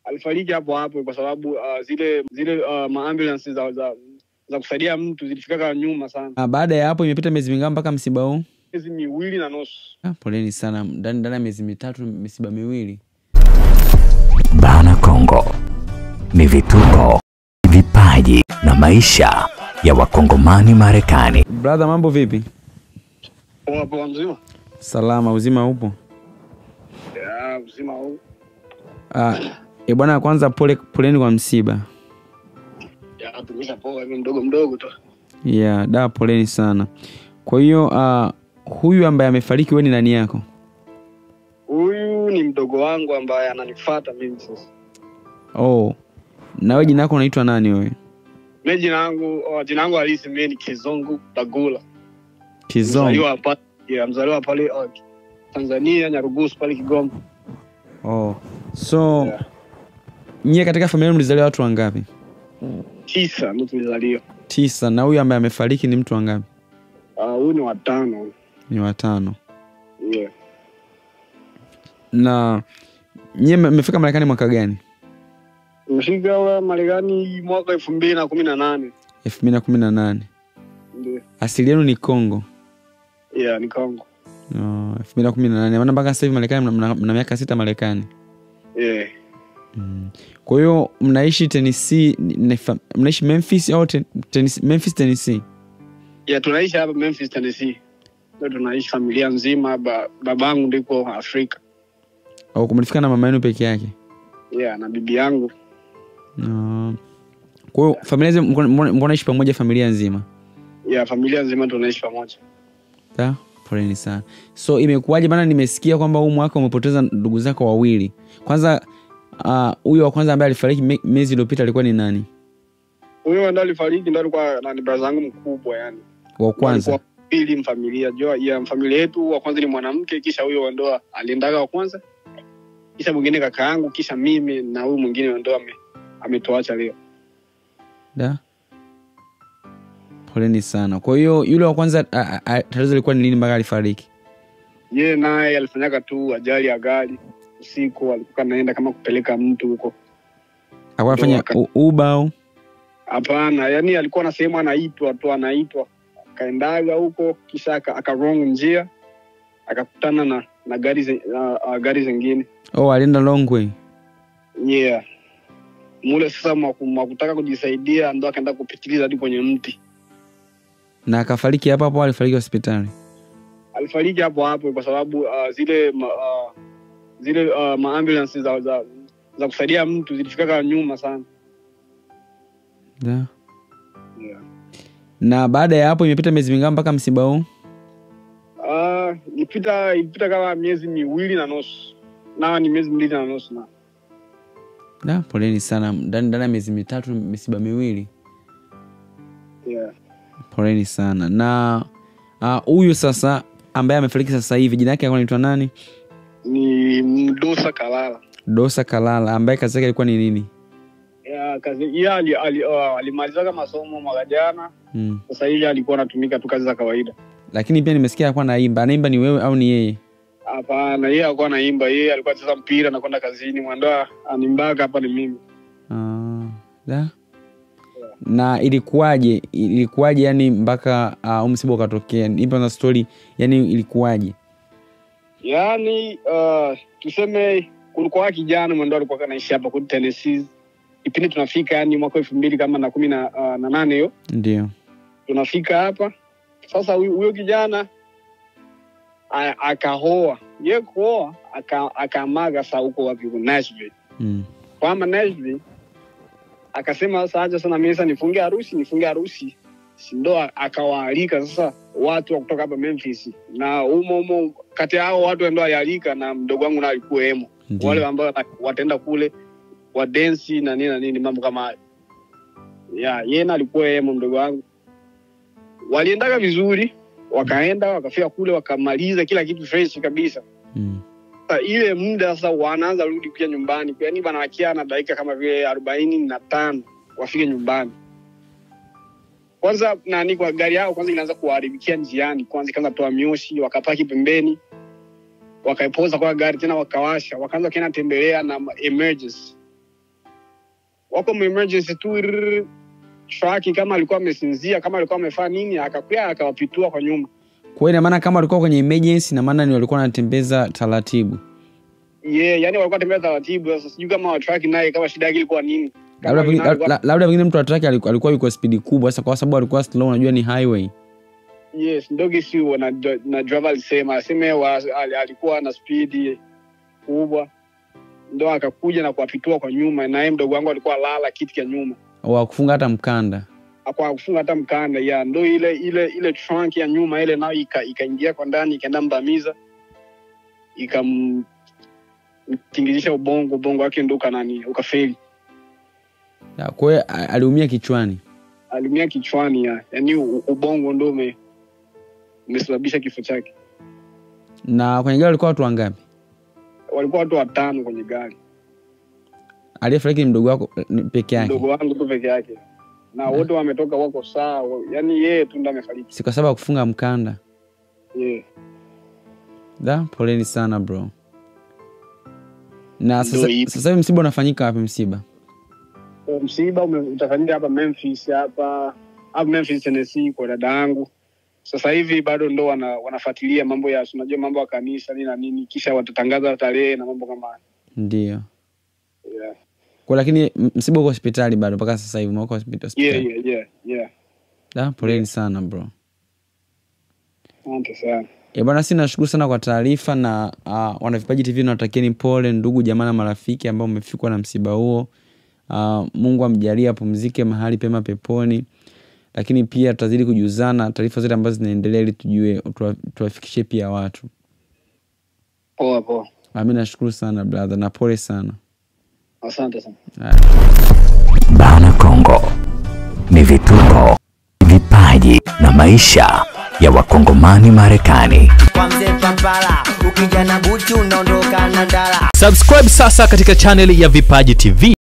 alifariki hapo hapo kwa sababu uh, zile zile uh, maambulance za, za za kusaidia mtu zilifikaka nyuma sana, Ah, baada ya hapo imepita miezi mingapi mpaka msiba huu? miezi miwili na nusu. Ah, poleni sana, ndani ndani ya miezi mitatu misiba miwili. Bana Kongo ni vituko, vipaji na maisha ya wakongomani Marekani. Brother, mambo vipi? Poa poa, mzima Salama, uzima upo? ya mzima huu Ah, e bwana, kwanza pole poleni kwa msiba. ya tumisha poa hivi mdogo mdogo tu. Yeah, da poleni sana. Kwa hiyo ah, huyu ambaye amefariki wewe ni nani yako? Huyu ni mdogo wangu ambaye ananifuata mimi sasa. Oh. Na wewe jina lako unaitwa nani wewe? Mimi jina langu oh, jina langu halisi mimi ni Kizungu Bagula. Kizongo. Mzaliwa hapa ya mzaliwa pale uh, Tanzania Nyarugusu pale Kigoma. Oh. So Yeah. nyie katika familia mlizaliwa watu wangapi? Tisa ndio tulizaliwa. Tisa. Na huyu ambaye amefariki ni mtu wangapi? Ah, huyu ni watano. Ni watano. Yeah. Na nyie mme- mmefika Marekani mwaka gani? Nimefika Marekani mwaka elfu mbili na kumi na nane. elfu mbili na kumi na nane. Ndio. Asili yenu ni Congo. Yeah, ni Kongo. Oh, elfu mbili na kumi na nane. Maana mpaka sasa hivi Marekani mna, mna, mna miaka sita Marekani. Yeah. Mm. Kwa hiyo mnaishi Tennessee, ni- ni fa- mnaishi Memphis au ten, Tennessee, Memphis Tennessee? Yeah, tunaishi hapa Memphis, Tennessee. Ndio tunaishi familia nzima, ba, babangu ndiko Afrika. Au kumlifika na mama yenu peke yake? Yeah, na bibi yangu. No. Kwa hiyo familia nzima mko- mko mko naishi pamoja familia nzima? Yeah, familia nzima tunaishi pamoja. Sawa? Poleni sana. So imekuwaje bana, nimesikia kwamba huu mwaka umepoteza ndugu zako wawili. Kwanza ah, huyo wa kwanza ambaye alifariki me- miezi iliyopita alikuwa ni nani? Huyo ndo alifariki, ndo alikuwa na ni brother yangu mkubwa yani. Wa kwanza. Alikuwa pili mfamilia. Jua ya familia yetu wa kwanza ni mwanamke, kisha huyo wa ndoa aliendaga wa kwanza. Kisha mwingine kaka yangu, kisha mimi na huyu mwingine wa ndoa ame, ametuacha leo. Da. Poleni sana. Kwa hiyo yule wa kwanza a- a- a- tatizo lilikuwa ni nini mpaka alifariki? Yeye naye alifanyaga tu ajali ya gari usiku, alikuwa anaenda kama kupeleka mtu huko. Alikuwa anafanya waka- u- Uber au? Hapana, yani alikuwa na sehemu anaitwa tu, anaitwa akaendaga huko, kisha aka, aka wrong njia akakutana na na gari zi, uh, uh, gari zingine Oh, alienda long way. yeah. Mule sasa mwaku- mwakutaka kujisaidia, ndo akaenda kupitiliza hadi kwenye mti. Na akafariki hapo hapo, alifariki hospitali. Alifariki hapo hapo kwa sababu uh, zile ma, uh, zile uh, maambulance za, za za kusaidia mtu zilifikaka nyuma sana Da. yeah. Na baada ya hapo imepita miezi mingapi mpaka msiba huu? Uh, ilipita ilipita kama miezi miwili na nusu na ni miezi miwili na nusu na Da, poleni sana. Ndani ndani ya miezi mitatu misiba miwili. yeah. Poleni sana. Na ah, huyu sasa ambaye amefariki sasa hivi jina yake alikuwa anaitwa nani? ni Mdosa Kalala. Dosa Kalala ambaye kazi yake ilikuwa ni nini? Ya, kazi yeye ali, ali, uh, alimalizaga masomo mwaka jana, Mm. sasa hivi alikuwa anatumika tu kazi za kawaida. Lakini pia nimesikia alikuwa anaimba. Anaimba ni wewe au ni yeye? Hapana, yeye alikuwa anaimba, yeye alikuwa anacheza mpira na kwenda kazini, mwandoa animbaga hapa ni mimi. Ah, da. Na ilikuwaje? Ilikuwaje yani mpaka uh, msiba ukatokea? Nipe na story, yani ilikuwaje? Yaani uh, tuseme kulikuwa kijana mwendo alikuwa anaishi hapa kwetu Tennessee. Kipindi tunafika yani mwaka elfu mbili kama na kumi na, uh, na nane hiyo Ndio. tunafika hapa sasa. Huyu huyo kijana a- akahoa, ye kuoa aka- akamaga saa huko wapi, huko Nashville Mm. kwamba Nashville akasema sasa, acha sana mimi sasa nifunge harusi, nifunge harusi, si ndo a- akawaalika sasa watu wa kutoka hapa Memphis, na umo umo kati ya hao watu ndo alialika, na mdogo wangu naye alikuwa emo, Ndio. wale ambao wataenda kule wadensi na nini na nini, mambo kama hayo. Ya yeye na alikuwa emo, mdogo wangu. Waliendaga vizuri, wakaenda wakafika kule, wakamaliza kila kitu fresh kabisa. Mm. Sasa ile muda sasa wanaanza rudi pia nyumbani, yani wanawakia na dakika kama vile arobaini na tano wafike nyumbani. Kwanza nani, kwa gari yao kwanza inaanza kuwaharibikia njiani, kwanza ikaanza toa mioshi, wakapaki pembeni, wakaipoza kwa gari tena, wakawasha, wakaanza kena tembelea na ma- emergency wako mu emergency tu rrrr, truck kama alikuwa amesinzia kama alikuwa amefanya nini akakuya akawapitua kwa nyuma kwa hiyo ina maana kama walikuwa kwenye emergency na maana ni walikuwa wanatembeza taratibu yeah, yani walikuwa tembea taratibu sasa sijui kama wa truck naye kama shida yake ilikuwa nini Kama labda pengine- alikuwa- la- labda pengine mtu wa traki alikuwa alikuwa yuko spidi kubwa sasa kwa sababu alikuwa slow unajua ni highway yes ndogi si na, na driver alisema aseme wa, al, alikuwa na spidi kubwa ndo akakuja na kuwapitua kwa nyuma na yeye mdogo wangu alikuwa lala kiti cha nyuma wa kufunga hata mkanda akwa kufunga hata mkanda ya ndo ile ile ile trunk ya nyuma ile nayo ika- ikaingia kwa ndani ikaenda mbamiza ikamtingizisha ubongo ubongo wake ndo ukanani ukafeli Ya, kwa hiyo a- aliumia kichwani aliumia kichwani ya yani u- ubongo ndo ume umesababisha kifo chake na kwenye gari walikuwa watu wangapi walikuwa watu watano kwenye gari aliyefariki ni mdogo wako eh, ni peke yake mdogo wangu tu peke yake na wote wametoka wako sawa yani yeye tu ndo amefariki si kwa sababu ya kufunga mkanda yeah. da poleni sana bro na Ndio sasa hivyo. sasa hivi msiba unafanyika wapi msiba So, msiba ume- utafanyika hapa Memphis hapa hapa Memphis Tennessee kwa dada yangu. Sasa hivi bado ndo wana, wanafuatilia mambo ya si unajua mambo ya kanisa nini na nini, kisha watatangaza tarehe na mambo kama hayo. ndio yeah. kwa lakini m- msiba uko hospitali bado mpaka sasa hivi umekuwa hospitali yeah, yeah, yeah, yeah. da poleni sana bro Asante sana. E bwana, si nashukuru sana kwa taarifa na uh, wanavipaji TV nawatakieni pole ndugu jamaa na marafiki ambao mmefikwa na msiba huo. Uh, Mungu amjalie apumzike mahali pema peponi, lakini pia tutazidi kujuzana taarifa zote ambazo zinaendelea ili tujue tuwa- tuwafikishie pia watu. Poa poa. Uh, mi nashukuru sana brother na pole sana. Asante sana. Bana Kongo ni vituko, vipaji na maisha ya Wakongomani Marekani. kwa mzee Pampala, ukija na buchu unaondoka na ndala. Subscribe sasa katika chaneli ya Vipaji TV